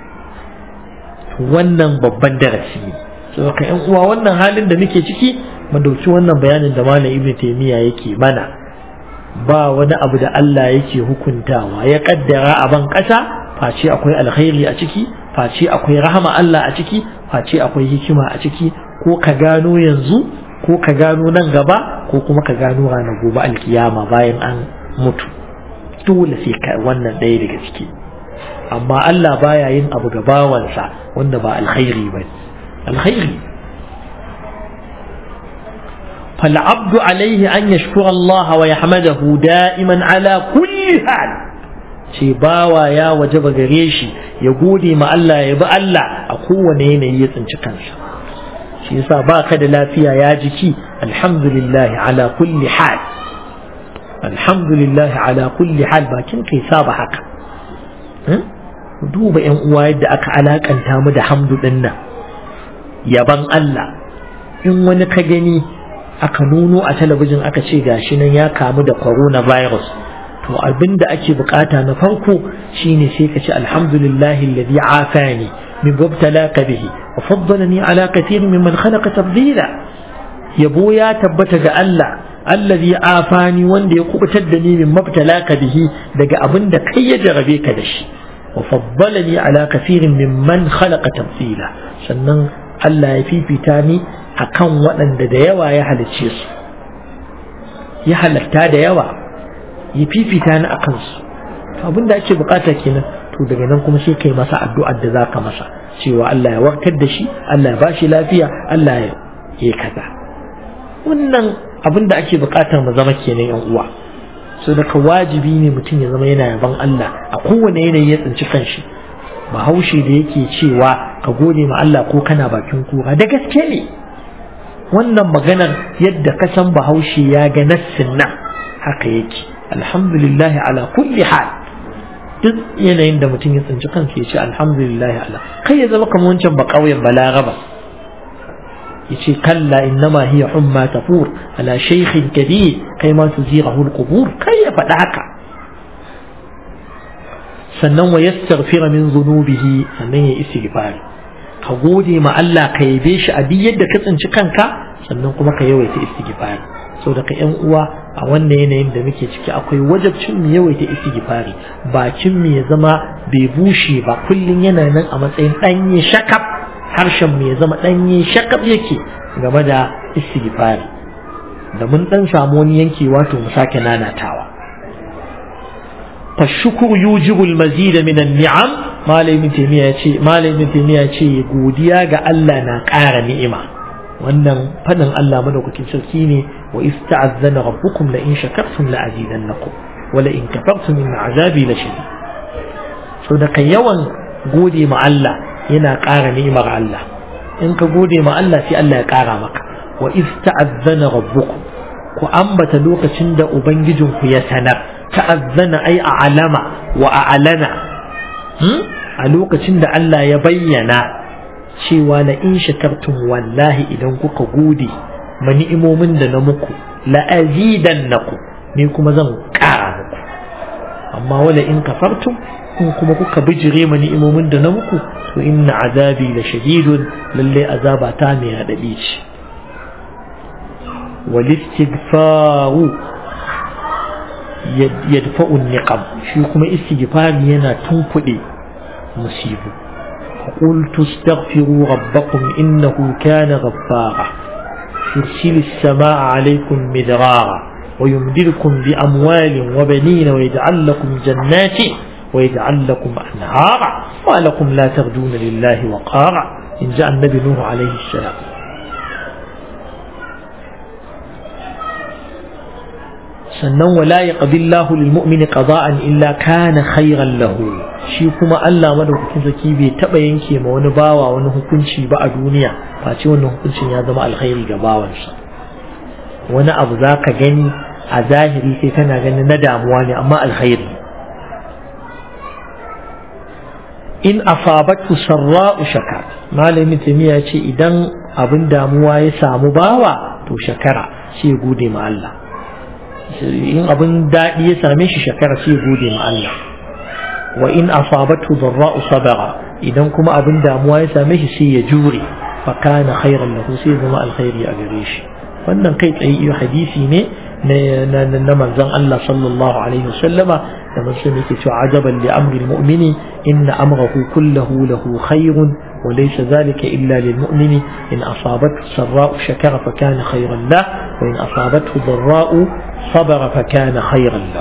wannan babban darasi ne saboda yan uwa wannan halin da muke ciki mu dauki wannan bayanin da malam ibnu taymiya yake mana ba wani abu da Allah yake hukuntawa ya kaddara a ban kasa face akwai alkhairi a ciki face akwai rahama Allah a ciki face akwai hikima a ciki ko ka gano yanzu ko ka gano nan gaba ko kuma ka gano ranar gobe alkiyama bayan an mutu dole sai ka wannan ɗaya daga ciki amma Allah baya yin abu ga bawansa wanda ba alkhairi ba alkhairi فالعبد عليه أن يشكر الله ويحمده دائما على كل حال ce bawa ya wajaba gare shi ya gode ma Allah ya bi Allah a kowane yanayi ya tsinci kansa shi yasa ba ka da lafiya ya jiki alhamdulillah ala kulli hal alhamdulillah ala kulli hal bakin kai saba haka duba yan uwa yadda aka alakanta mu da hamdu din nan yaban Allah in wani ka gani aka nuno a talabijin aka ce gashi nan ya kamu da coronavirus to abin da ake bukata na farko shine sai ka ce alhamdulillahi alladhi afani min mubtalaka bihi wa faddalani ala kathirin mimman khalaqa tafdila yabo ya tabbata ga Allah alladhi afani wanda ya kubutar da ni min mubtalaka bihi daga abin da kai ya jarabe ka da shi wa faddalani ala kathirin mimman khalaqa tafdila sannan Allah ya fifita ni akan waɗanda da yawa ya halicce su ya halatta da yawa ya fifita ni a kansu abin da ake bukata kenan to daga nan kuma sai kai masa addu'ar da zaka masa cewa Allah ya warkar da shi Allah ya bashi lafiya Allah ya yi kaza wannan abin da ake bukatar mu zama kenan yan uwa so daga wajibi ne mutum ya zama yana yaban Allah a kowane yanayi ya tsinci kanshi bahaushe da yake cewa ka gode ma Allah ko kana bakin kura da gaske ne wannan maganar yadda ka san bahaushe ya ga nassin nan haka yake alhamdulillah ala kulli hal duk yanayin da mutum ya tsinci kansa ya ce alhamdulillah ala kai ya zama kamar wancan ba ƙauyen balaraba ya ce kalla innama hiya humma tafur ala shaykhin kabir kai ma su zira qubur kai ya faɗa haka sannan wa yastaghfira min zunubihi sannan ya istighfari ka gode ma Allah ka yabe shi a duk yadda ka tsinci kanka sannan kuma ka yawaita istighfari saboda ka yan uwa a wannan yanayin da muke ciki akwai wajabcin mu yawaita istighfari bakin mu ya zama bai bushe ba kullun yana nan a matsayin danye shakab harshen mu ya zama danye shakab yake game da istighfari da mun dan samu wani yankewa to mu sake nanatawa فالشكر يوجب المزيد من النعم ما لم تيمية ما لم تيمية godiya ga Allah na ƙara ni'ima wannan fadin Allah madaukakin sarki ne wa ista'azzana rabbukum la in shakartum la azidannakum wa la in kafartum in azabi la shadid so da kai yawan gode ma Allah yana ƙara ni'imar Allah in ka gode ma Allah sai Allah ya ƙara maka wa ista'azzana rabbukum ku ambata lokacin da ubangijinku ya sanar ta'azzana ai a alama wa a alana a lokacin da Allah ya bayyana cewa la in shakartum wallahi idan kuka gode ma ni'imomin da na muku la azidannakum ni kuma zan ƙara muku amma wala in kafartum in kuma kuka bijire ma ni'imomin da na muku to inna azabi la shadidun lalle azaba ta mai radadi ce wal istighfaru yadfa'u niqam shi kuma istighfari yana tunkuɗe musibu قلت استغفروا ربكم إنه كان غفارا يرسل السماء عليكم مدرارا ويمددكم بأموال وبنين ويجعل لكم جنات ويجعل لكم أنهارا ولكم لا ترجون لله وقارا إن جاء النبي نوح عليه السلام sannan wala ya qadillahu lil mu'mini qada'an illa kana khairan lahu shi kuma Allah madaukakin zaki bai taba yanke ma wani bawa wani hukunci ba a duniya face wannan hukuncin ya zama alkhairi ga bawansa wani abu zaka gani a zahiri sai kana ganin na damuwa ne amma alkhairi in asabatu sarra'u shakar malamin tamiya ce idan abin damuwa ya samu bawa to shakara sai gode ma Allah in abin daɗi ya same shi shakara sai gode ma Allah wa in asabatu dharra'u sabara idan kuma abin damuwa ya same shi sai ya jure fa kana khairan lahu sai zama alkhairi a gare shi wannan kai tsaye iyo hadisi ne na na manzon Allah sallallahu alaihi wasallama da manzon yake cewa ajaban li amri almu'mini inna amrahu kullahu lahu khairun وليس ذلك إلا للمؤمن إن أصابته سراء شكر فكان خيرا له وإن أصابته ضراء صبر فكان خيرا له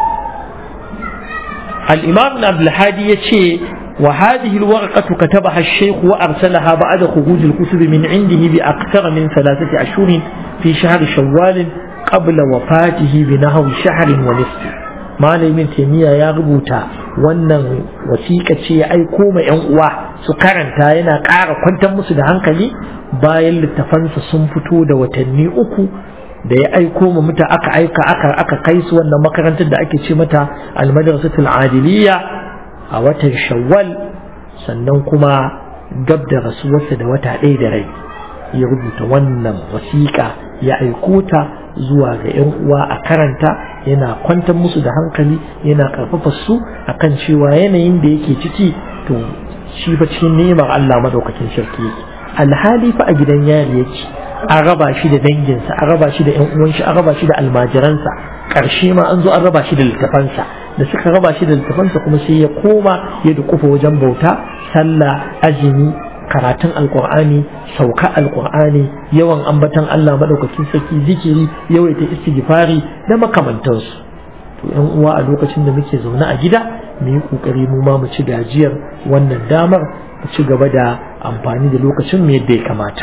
الإمام ابن عبد الحادي يتشي وهذه الورقة كتبها الشيخ وأرسلها بعد خروج الكتب من عنده بأكثر من ثلاثة أشهر في شهر شوال قبل وفاته بنحو شهر ونصف malamin taimiyya ya rubuta wannan wasiƙa ce ya aiko ma yan uwa su karanta yana ƙara kwantar musu da hankali bayan littafansa sun fito da watanni uku da ya aiko ma muta aka aika aka aka kai su wannan makarantar da ake ce mata almadrasatul adiliya a watan shawwal sannan kuma gab da rasuwarsa da wata ɗaya da rai ya rubuta wannan wasiƙa ya aiko ta zuwa ga 'yan uwa a karanta yana kwantar musu da hankali yana karfafa su akan cewa yanayin da yake ciki to shi fa cikin ni'imar Allah madaukakin sarki yake alhali fa a gidan yari yake an raba shi da danginsa an raba shi da 'yan uwan shi an raba shi da almajiransa ƙarshe ma an zo an raba shi da littafansa da suka raba shi da littafansa kuma sai ya koma ya dukufa wajen bauta sallah azumi karatun alkur'ani sauka alkur'ani yawan ambatan Allah madaukakin sarki zikiri yawaita istighfari da makamantansu to yan uwa a lokacin da muke zaune a gida mu yi kokari mu ma mu ci gajiyar wannan damar mu ci gaba da amfani da lokacin mu yadda ya kamata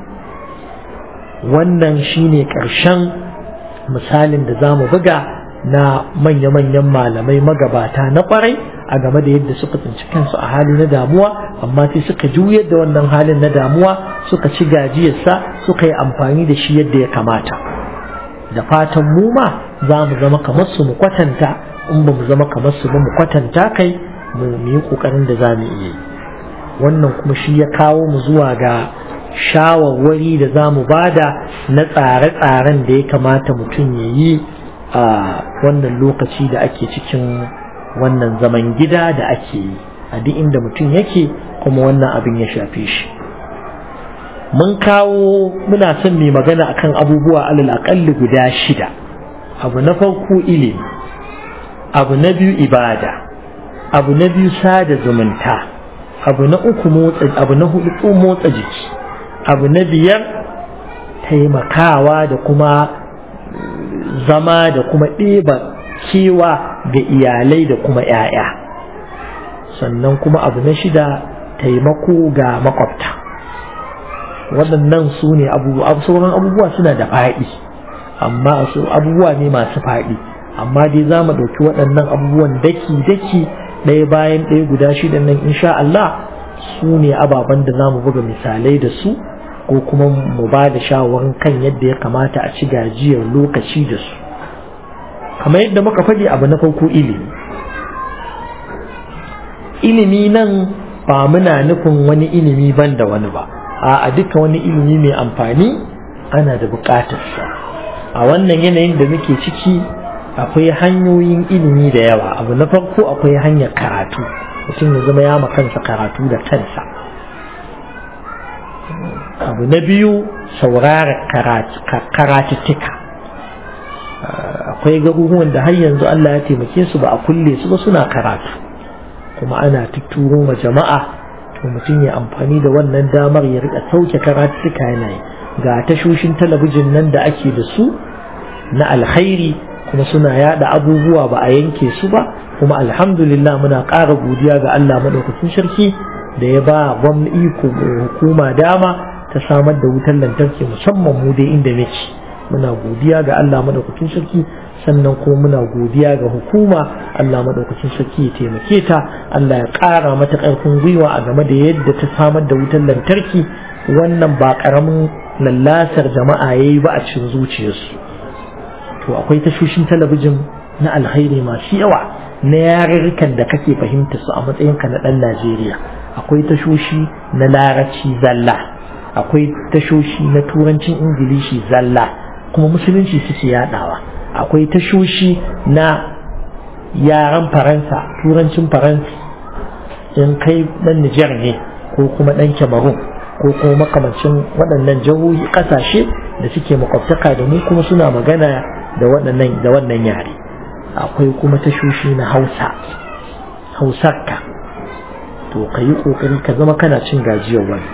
wannan shine karshen misalin da zamu buga na manya-manyan malamai magabata na kwarai a game da yadda suka tsinci kansu a hali na damuwa amma sai suka juyar da wannan halin na damuwa suka ci gajiyarsa suka yi amfani da shi yadda ya kamata da fatan mu ma za mu zama kamar su mu kwatanta in ba mu zama kamar su ba mu kwatanta kai mu yi kokarin da za mu iya yi wannan kuma shi ya kawo mu zuwa ga shawarwari da za mu bada na tsare-tsaren da ya kamata mutum ya yi a wannan lokaci da ake cikin wannan zaman gida da ake yi a duk inda mutum yake kuma wannan abin ya shafe shi mun kawo muna son mai magana akan abubuwa alal aƙalli guda shida abu na farko ilimi abu na biyu ibada abu na biyu sada zumunta abu na uku motsa abu na hudu motsa jiki abu na biyar taimakawa da kuma zama da kuma ɗeba kewa ga iyalai da kuma ‘ya'ya sannan kuma abu na shida taimako ga makwabta waɗannan su ne sauran abubuwa suna da faɗi amma abubuwa ne masu faɗi amma dai za mu ɗauki waɗannan abubuwan daki-daki ɗaya bayan ɗaya guda shida nan insha Allah su ne ababen da za mu buga misalai da su ko kuma mu ba da shawarar kan yadda ya kamata a ci gajiyar lokaci da su kamar yadda muka faɗi abu na farko ilimi ilimi nan ba muna nufin wani ilimi ban da wani ba a duka wani ilimi mai amfani ana da buƙatarsa a wannan yanayin da muke ciki akwai hanyoyin ilimi da yawa abu na farko akwai hanyar karatu mutum ya zama ya kansa karatu da kansa abu na biyu saurara karatuttuka akwai garuruwan da har yanzu Allah ya taimake su ba a kulle su ba suna karatu kuma ana tutturo ma jama'a to mutum ya amfani da wannan damar ya rika sauke karatuttuka yana yi ga tashoshin talabijin nan da ake da su na alkhairi kuma suna yada abubuwa ba a yanke su ba kuma alhamdulillah muna ƙara godiya ga Allah madaukakin sarki da ya ba gwamnati hukuma dama ta samar da wutar lantarki musamman mu dai inda nake muna godiya ga Allah madaukakin sarki sannan kuma muna godiya ga hukuma Allah madaukakin sarki ya taimake ta Allah ya ƙara mata ƙarfin gwiwa a game da yadda ta samar da wutar lantarki wannan ba ƙaramin lallasar jama'a yayi ba a cikin zuciyarsu to akwai tashoshin talabijin na alkhairi masu yawa na yarurrukan da kake fahimta su a matsayinka na ɗan Najeriya akwai tashoshi na larabci zalla akwai tashoshi na turancin ingilishi zalla kuma musulunci suke yadawa akwai tashoshi na yaren faransa turancin faransa in kai dan nijar ne ko kuma dan cameroon ko kuma makamancin waɗannan jihohi ƙasashe da suke makwabtaka da mu kuma suna magana da waɗannan da wannan yare akwai kuma tashoshi na hausa hausarka to ka yi ƙoƙari ka zama kana cin gajiyar wani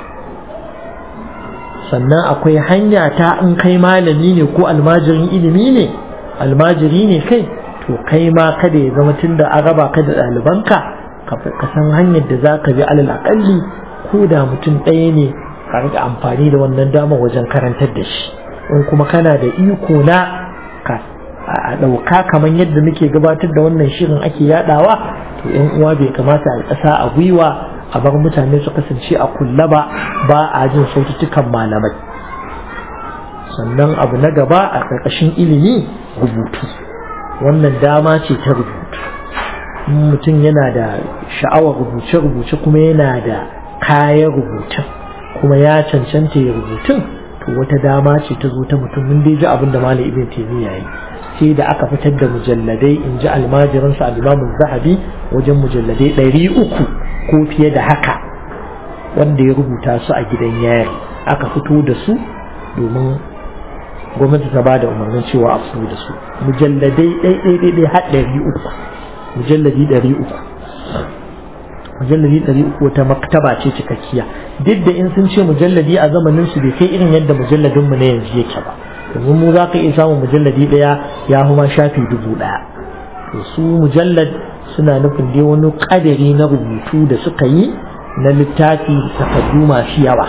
sannan akwai hanya ta in kai malami ne ko almajirin ilimi ne almajiri ne kai to kai ma kada ya zama tun da an raba ka da ɗalibanka ka san hanyar da za ka bi alal aƙalli ko da mutum ɗaya ne ka riƙa amfani da wannan damar wajen karantar da shi in kuma kana da iko na ka a ɗauka kamar yadda muke gabatar da wannan shirin ake yaɗawa to yan uwa bai kamata a ƙasa a gwiwa a bar mutane su kasance a kulla ba ba a jin sautukan malamai sannan abu na gaba a ƙarƙashin ilimi rubutu wannan dama ce ta rubutu mutum yana da sha'awar rubuce-rubuce kuma yana da kayan rubutun kuma ya cancanta ya rubutun to wata dama ce ta zo ta mutum mun dai ji abin da malam ibn taymiya yi sai da aka fitar da mujalladai in ji almajirinsa al-imamu zahabi wajen mujalladai ɗari uku ko fiye da haka wanda ya rubuta su a gidan yari aka fito da su domin gwamnati ta bada umarnin cewa a fito da su mujalladai ɗai har ɗari uku mujalladi ɗari uku mujalladi ɗari uku wata maktaba ce cikakkiya duk da in sun ce mujalladi a zamanin su bai kai irin yadda mujalladin mu na yanzu yake ba domin mu za ka iya samun mujalladi ɗaya ya kuma shafi dubu ɗaya to su mujallad suna nufin dai wani ƙadari na rubutu da suka yi na littafi takardu masu yawa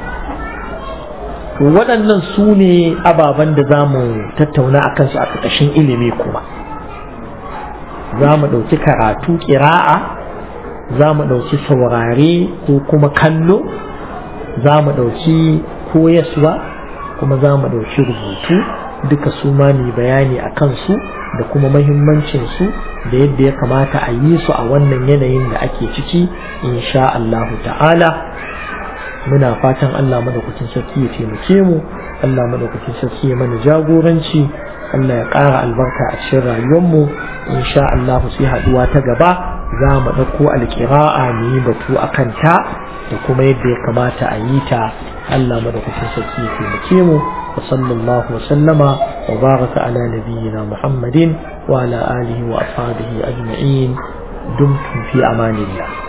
to waɗannan su ne ababen da za mu tattauna a kansu a ƙarƙashin ilimi kuma za mu ɗauki karatu ƙira'a za mu ɗauki saurare ko kuma kallo za mu ɗauki koyaswa kuma za mu ɗauki rubutu duka su ma mai bayani a kansu da kuma mahimmancinsu da yadda ya kamata a yi su a wannan yanayin da ake ciki insha Allahu ta'ala muna fatan Allah madaukakin sarki ya taimake mu Allah madaukakin sarki ya mana jagoranci Allah ya ƙara albarka a cikin rayuwarmu insha Allah sai haɗuwa ta gaba za mu ɗauko alƙira'a mu yi batu a kanta da kuma yadda ya kamata a yi ta Allah madaukakin sarki ya taimake mu wa sallallahu wa sallama wa baraka ala nabiyyina Muhammadin wa ala alihi wa ashabihi ajma'in dumtum fi amanillah